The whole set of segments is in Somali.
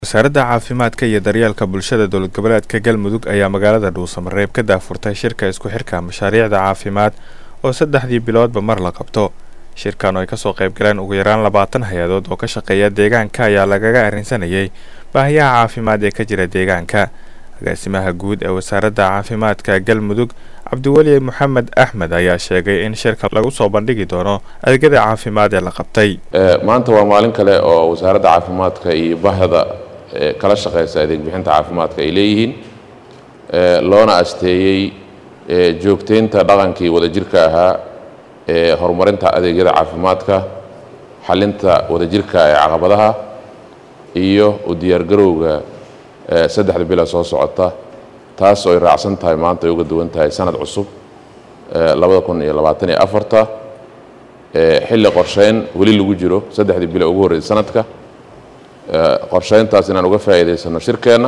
wasaaradda caafimaadka iyo daryeelka bulshada dowlad goboleedka galmudug ayaa magaalada dhuusamareeb ka daafurtay shirka isku xirka mashaariicda caafimaad oo saddexdii biloodba mar la qabto shirkan oo ay kasoo qayb galeen ugu yaraan labaatan hay-adood oo ka shaqeeya deegaanka ayaa lagaga arrinsanayay baahiyaha caafimaad ee ka jira deegaanka agaasimaha guud ee wasaaradda caafimaadka galmudug cabdiweli moxamed axmed ayaa sheegay in shirka lagu soo bandhigi doono adeegyada caafimaad ee la qabtay maanta waa maalin kale oo wasaaradda caafimaadka iyo bahda kala shaqeysa adeeg bixinta caafimaadka ay leeyihiin loona asteeyey joogteynta dhaqankii wadajirka ahaa ee horumarinta adeegyada caafimaadka xalinta wadajirka ee caqabadaha iyo u diyaargarowga saddexda bila soo socota taas oo ay raacsan tahay maanta ay uga duwan tahay sanad cusub labada kun iyo labaatan iyo afarta xilli qorsheyn weli lagu jiro saddexdii bila ugu horreysay sanadka qorsheyntaas inaan uga faa'iidaysano shirkeenna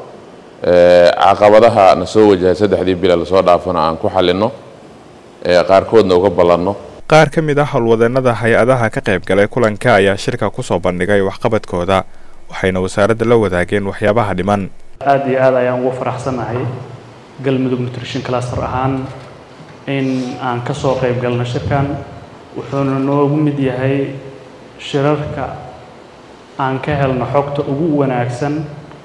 caqabadaha na soo wajahay saddexdii bila lasoo dhaafana aan ku xalinno qaarkoodna uga ballanno qaar ka mid ah howlwadeennada hay-adaha ka qayb galay kulanka ayaa shirka kusoo bandhigay waxqabadkooda waxayna wasaaradda la wadaageen waxyaabaha dhiman aad iyo aad ayaan ugu faraxsanahay galmudug nutrition cluster ahaan in aan ka soo qayb galno shirkan wuxuuna noogu mid yahay shirarka aan ka helno xogta ugu wanaagsan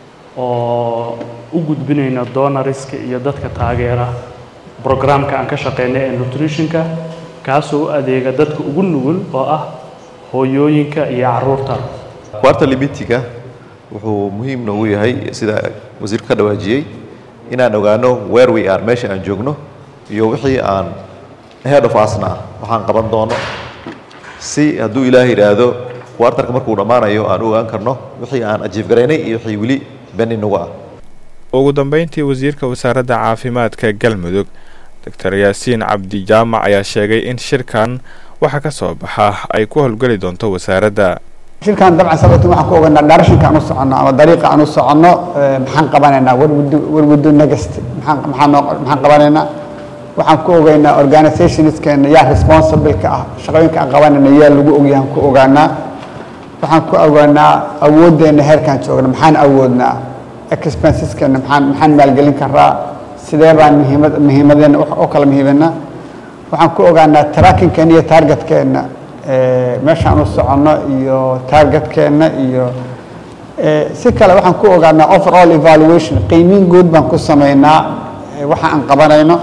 oo u gudbinayno donoriska iyo dadka taageera brograamka aan ka shaqeyna ee nutritionka kaasoo u adeega dadka ugu nugul oo ah hooyooyinka iyo caruurta quarter limitiga wuxuu muhiim noogu yahay sida wasiirku ka dhawaajiyey inaan ogaano where we are meesha aan joogno iyo wixii aan head of asna waxaan qaban doono si hadduu ilaah yidhaahdo quartarka markuu dhammaanayo aan u ogaan karno wixii aan ajiif garaynay iyo wixii weli beni nagu ah ugu dambeyntii wasiirka wasaaradda caafimaadka galmudug doctor yaasiin cabdi jaamac ayaa sheegay in shirkan waxa ka soo baxa ay ku howlgeli doonto wasaaradda shirkan dabcan sababta waxaan ku ogaanaa directionka aan u soconno ama dariiqa aan u soconno maxaan qabanaynaa warwado next maxaan maxaan noo maxaan qabanaynaa waxaan ku ogaynaa organizationskeena yaa responsible-ka ah shaqooyinka aan qabanayna yaa lagu ogyahan ku ogaanaa waxaan ku ogaanaa awooddeena heerkaan joogna maxaan awoodnaa expenseskeena maxaan maxaan maalgelin karaa sidee baan muhiimad muhiimadeena u kala muhiimanaa waxaan ku ogaanaa trackingkeena iyo targetkeenna meeshaan u soconno iyo targetkeenna iyo si kale waxaan ku ogaanaa overall evaluation qiimiin guud baan ku samaynaa waxa aan qabanayno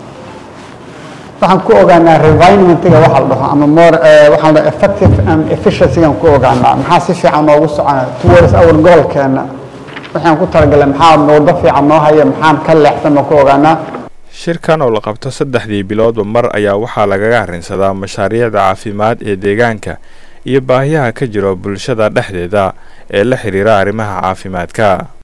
waxaan ku ogaanaa revinementiga waxa la dhaho ama more waxaan la effective and efficiencygaan ku ogaanaa maxaa si fiican noogu socona towards our goalkeena waxaan ku talagalay maxaa waddo fiican noo haya maxaan ka leexsan baan ku ogaanaa shirkan oo la qabto saddexdii biloodba mar ayaa waxaa lagaga arrinsadaa mashaariicda caafimaad ee deegaanka iyo baahiyaha ka jiro bulshada dhexdeeda ee la xidhiira arrimaha caafimaadka